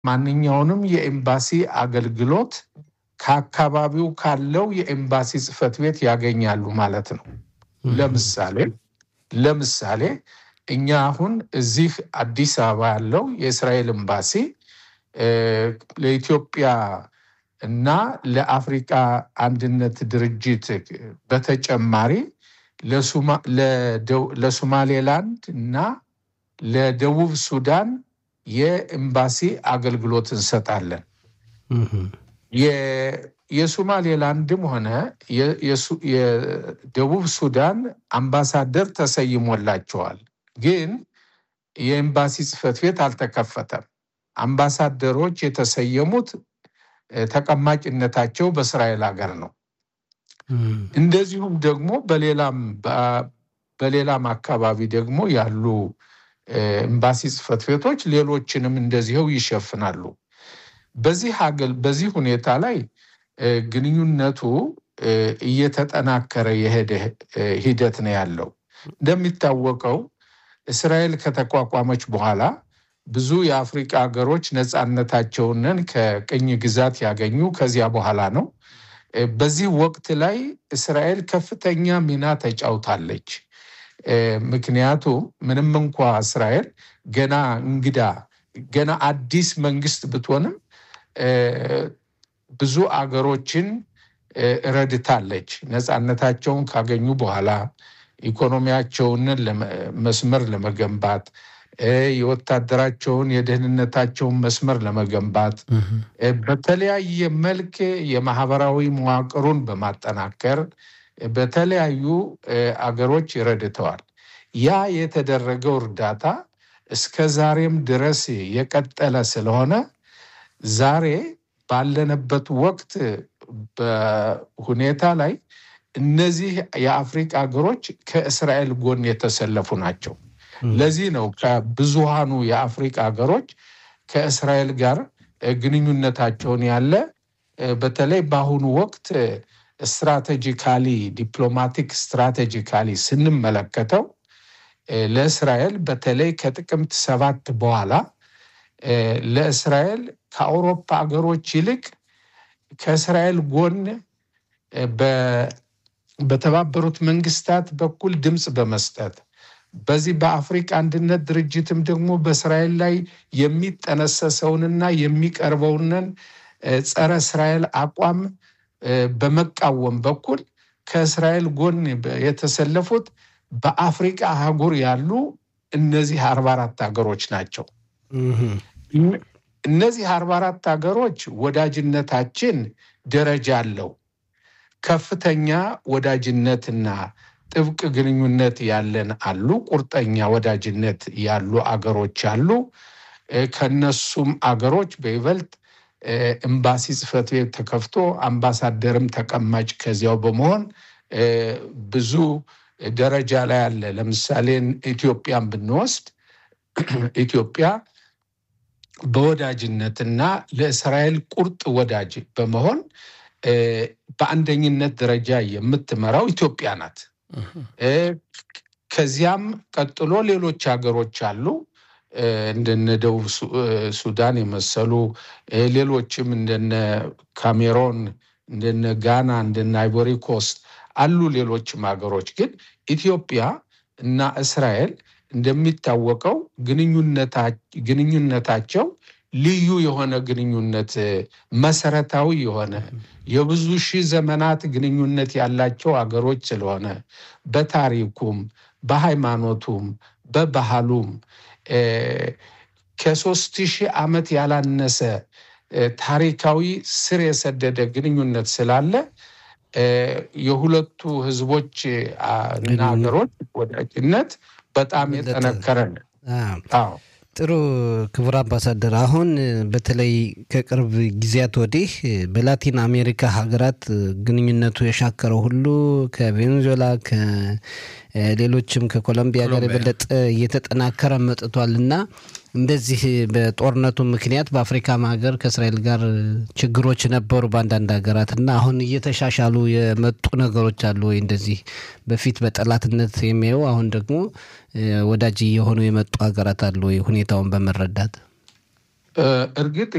ማንኛውንም የኤምባሲ አገልግሎት ከአካባቢው ካለው የኤምባሲ ጽሕፈት ቤት ያገኛሉ ማለት ነው። ለምሳሌ ለምሳሌ እኛ አሁን እዚህ አዲስ አበባ ያለው የእስራኤል ኤምባሲ ለኢትዮጵያ እና ለአፍሪቃ አንድነት ድርጅት በተጨማሪ ለሶማሌላንድ እና ለደቡብ ሱዳን የኤምባሲ አገልግሎት እንሰጣለን። የሶማሌላንድም ሆነ የደቡብ ሱዳን አምባሳደር ተሰይሞላቸዋል፣ ግን የኤምባሲ ጽሕፈት ቤት አልተከፈተም። አምባሳደሮች የተሰየሙት ተቀማጭነታቸው በእስራኤል ሀገር ነው። እንደዚሁም ደግሞ በሌላም በሌላም አካባቢ ደግሞ ያሉ ኤምባሲ ጽሕፈት ቤቶች ሌሎችንም እንደዚህው ይሸፍናሉ። በዚህ ሀገል በዚህ ሁኔታ ላይ ግንኙነቱ እየተጠናከረ የሄደ ሂደት ነው ያለው። እንደሚታወቀው እስራኤል ከተቋቋመች በኋላ ብዙ የአፍሪቃ ሀገሮች ነፃነታቸውንን ከቅኝ ግዛት ያገኙ ከዚያ በኋላ ነው። በዚህ ወቅት ላይ እስራኤል ከፍተኛ ሚና ተጫውታለች። ምክንያቱም ምንም እንኳ እስራኤል ገና እንግዳ ገና አዲስ መንግስት ብትሆንም ብዙ አገሮችን ረድታለች። ነፃነታቸውን ካገኙ በኋላ ኢኮኖሚያቸውን መስመር ለመገንባት የወታደራቸውን የደህንነታቸውን መስመር ለመገንባት በተለያየ መልክ የማህበራዊ መዋቅሩን በማጠናከር በተለያዩ አገሮች ይረድተዋል። ያ የተደረገው እርዳታ እስከ ዛሬም ድረስ የቀጠለ ስለሆነ ዛሬ ባለንበት ወቅት በሁኔታ ላይ እነዚህ የአፍሪቃ ሀገሮች ከእስራኤል ጎን የተሰለፉ ናቸው። ለዚህ ነው ከብዙሃኑ የአፍሪቃ ሀገሮች ከእስራኤል ጋር ግንኙነታቸውን ያለ በተለይ በአሁኑ ወቅት ስትራቴጂካሊ ዲፕሎማቲክ ስትራቴጂካሊ ስንመለከተው ለእስራኤል በተለይ ከጥቅምት ሰባት በኋላ ለእስራኤል ከአውሮፓ ሀገሮች ይልቅ ከእስራኤል ጎን በተባበሩት መንግስታት በኩል ድምፅ በመስጠት በዚህ በአፍሪቃ አንድነት ድርጅትም ደግሞ በእስራኤል ላይ የሚጠነሰሰውንና የሚቀርበውንን ጸረ እስራኤል አቋም በመቃወም በኩል ከእስራኤል ጎን የተሰለፉት በአፍሪቃ አህጉር ያሉ እነዚህ አርባ አራት ሀገሮች ናቸው። እነዚህ አርባ አራት ሀገሮች ወዳጅነታችን ደረጃ አለው። ከፍተኛ ወዳጅነትና ጥብቅ ግንኙነት ያለን አሉ። ቁርጠኛ ወዳጅነት ያሉ አገሮች አሉ። ከነሱም አገሮች በይበልጥ ኤምባሲ ጽሕፈት ቤት ተከፍቶ አምባሳደርም ተቀማጭ ከዚያው በመሆን ብዙ ደረጃ ላይ አለ። ለምሳሌ ኢትዮጵያን ብንወስድ ኢትዮጵያ በወዳጅነትና ለእስራኤል ቁርጥ ወዳጅ በመሆን በአንደኝነት ደረጃ የምትመራው ኢትዮጵያ ናት። ከዚያም ቀጥሎ ሌሎች ሀገሮች አሉ እንደነ ደቡብ ሱዳን የመሰሉ ሌሎችም እንደነ ካሜሮን፣ እንደነ ጋና፣ እንደነ አይቮሪ ኮስት አሉ። ሌሎችም ሀገሮች ግን ኢትዮጵያ እና እስራኤል እንደሚታወቀው ግንኙነታቸው ልዩ የሆነ ግንኙነት መሰረታዊ የሆነ የብዙ ሺህ ዘመናት ግንኙነት ያላቸው አገሮች ስለሆነ በታሪኩም በሃይማኖቱም በባህሉም ከሶስት ሺህ ዓመት ያላነሰ ታሪካዊ ስር የሰደደ ግንኙነት ስላለ የሁለቱ ህዝቦች እና ሀገሮች ወዳጅነት በጣም የጠነከረ ነው። አዎ። ጥሩ ክቡር አምባሳደር፣ አሁን በተለይ ከቅርብ ጊዜያት ወዲህ በላቲን አሜሪካ ሀገራት ግንኙነቱ የሻከረው ሁሉ ከቬኔዙዌላ ከሌሎችም ከኮሎምቢያ ጋር የበለጠ እየተጠናከረ መጥቷል እና እንደዚህ በጦርነቱ ምክንያት በአፍሪካም ሀገር ከእስራኤል ጋር ችግሮች ነበሩ በአንዳንድ ሀገራት እና አሁን እየተሻሻሉ የመጡ ነገሮች አሉ ወይ? እንደዚህ በፊት በጠላትነት የሚያዩ አሁን ደግሞ ወዳጅ እየሆኑ የመጡ ሀገራት አሉ ወይ? ሁኔታውን በመረዳት እርግጥ